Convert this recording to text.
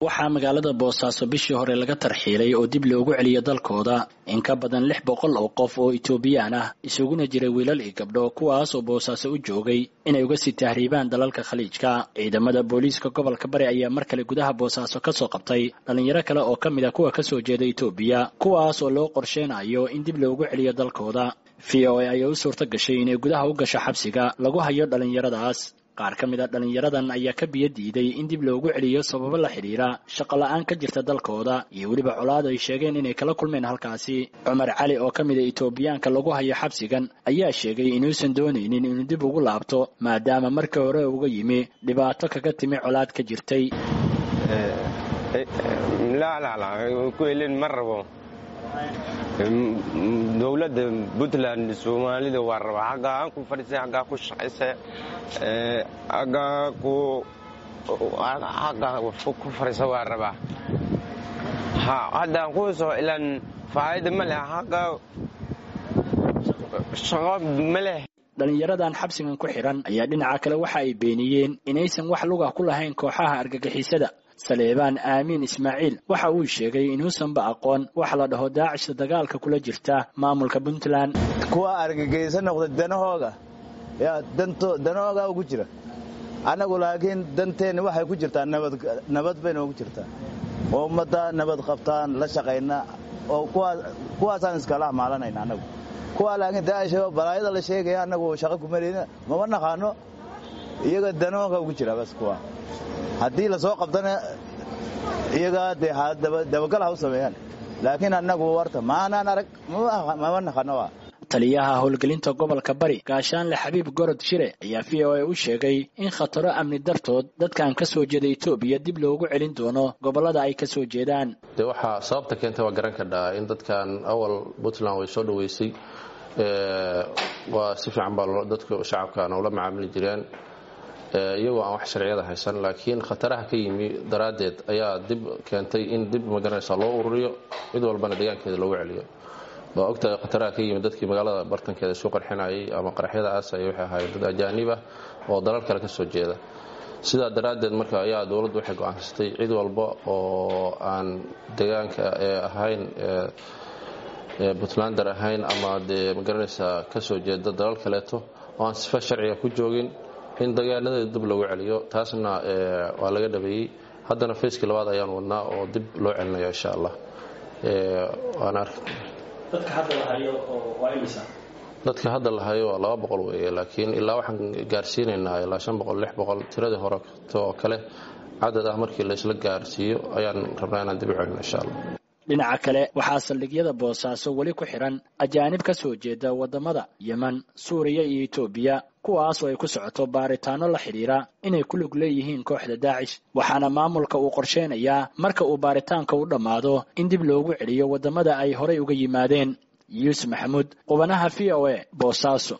waxaa magaalada boosaaso bishii hore laga tarxiilay oo dib loogu celiyo dalkooda in ka badan lix boqol oo qof oo itoobiyaan ah isuguna jiray wiilal iyo gabdho kuwaas oo boosaaso u joogay inay uga sii tahriibaan dalalka khaliijka ciidamada booliiska gobolka bari ayaa mar kale gudaha boosaaso ka soo qabtay dhallinyaro kale oo ka mid a kuwa kasoo jeeda itoobiya kuwaas oo loo qorsheynayo in dib loogu celiyo dalkooda v o a ayaa u suurto gashay inay gudaha u gasho xabsiga lagu hayo dhallinyaradaas qaar ka mid a dhallinyaradan ayaa ka biyo diiday in dib loogu celiyo sababo la xidhiira shaqo la-aan ka jirta dalkooda iyo weliba colaad ay sheegeen inay kala kulmeen halkaasi cumar cali oo ka mid a itoobiyaanka lagu hayo xabsigan ayaa sheegay inuusan doonaynin inuu dib ugu laabto maadaama markii hore uga yimi dhibaato kaga timi colaad ka jirtay ma rabo dowladda puntland soomaalida waa rabaa aggaa aan ku fadhiisay aggaa ku shaqaysay aggaa aggaa ku fadhiisa waa rabaa haddaan ku soo ilan faa'ida ma leh aggaa shaqo ma leh dhallinyaradan xabsigan ku xidhan ayaa dhinaca kale waxa ay beeniyeen inaysan wax lugah ku lahayn kooxaha argagixisada saleebaan aamiin ismaaciil waxa uu sheegay inuusanba aqoon wax la dhaho daacishta dagaalka kula jirta maamulka puntland kuwa argagaysa noqda danahooga yaa danahooga ugu jira annagu laakiin danteenna waxay ku jirtaa nabad bayna ugu jirtaa oo ummadda nabad qabtaan la shaqayna oo kuwaasaan iskala amaalanayna annagu kuwa laakiin daacish balaayada la sheegaya annagu shaqo kumarayna mama naqaano iyaga danahooga ugu jira bas kuwa haddii lasoo qabtana iyagaa dee dabagal ha u sameeyaan laakiin annagu warta maanaan arag mama naqano taliyaha howlgelinta gobolka bari gaashaanle xabiib gorod shire ayaa v o a u sheegay in khataro amni dartood dadkan ka soo jeeda etoobiya dib loogu celin doono gobollada ay ka soo jeedaan dee waxaa sababta keenta waa garan kadhaa in dadkan awal puntland way soo dhoweysay waa si fiican baa dadka shacabkan ula macaamili jireen iyagoo aan wax sharciyada haysan laakiin khataraha ka yimi daraaddeed ayaa dib keentay in dib magaranaysa loo ururiyo mid walbana deegaankeeda loogu celiyo waa ogtahay khataraha ka yimi dadkii magaalada bartankeeda isu qarxinayay ama qaraxyada aasaya waxay ahaayeen dad ajaanib ah oo dalal kale ka soo jeeda sidaa daraaddeed marka ayaa dowladdu waxay go-aansatay cid walba oo aan deegaanka ee ahayn puntlander ahayn ama dee magaranaysaa ka soo jeeda dalal kaleeto oo aan sifa sharciga ku joogin in degaanadeeda dib loogu celiyo taasna waa laga dhabeeyey haddana fayskii labaad ayaan wadnaa oo dib loo celinaya insha allah waana arki dadka hadda la hayo waa laba boqol weeye laakiin ilaa waxaan gaarsiinaynaa ilaa shan boqol lix boqol tiradii hore oo kale cadad ah markii laysla gaarsiiyo ayaan rabnaa inaan dib u celino insha allah dhinaca kale waxaa saldhigyada boosaaso weli ku xidhan ajaanib ka soo jeeda waddamada yeman suuriya iyo etoobiya kuwaas oo ay ku socoto baaritaano la xidhiira inay ku lug leeyihiin kooxda daacish waxaana maamulka uu qorsheynayaa marka uu baaritaanka u dhammaado in dib loogu celiyo waddamada ay horay uga yimaadeen yuusuf maxamuud qubanaha v o a boosaaso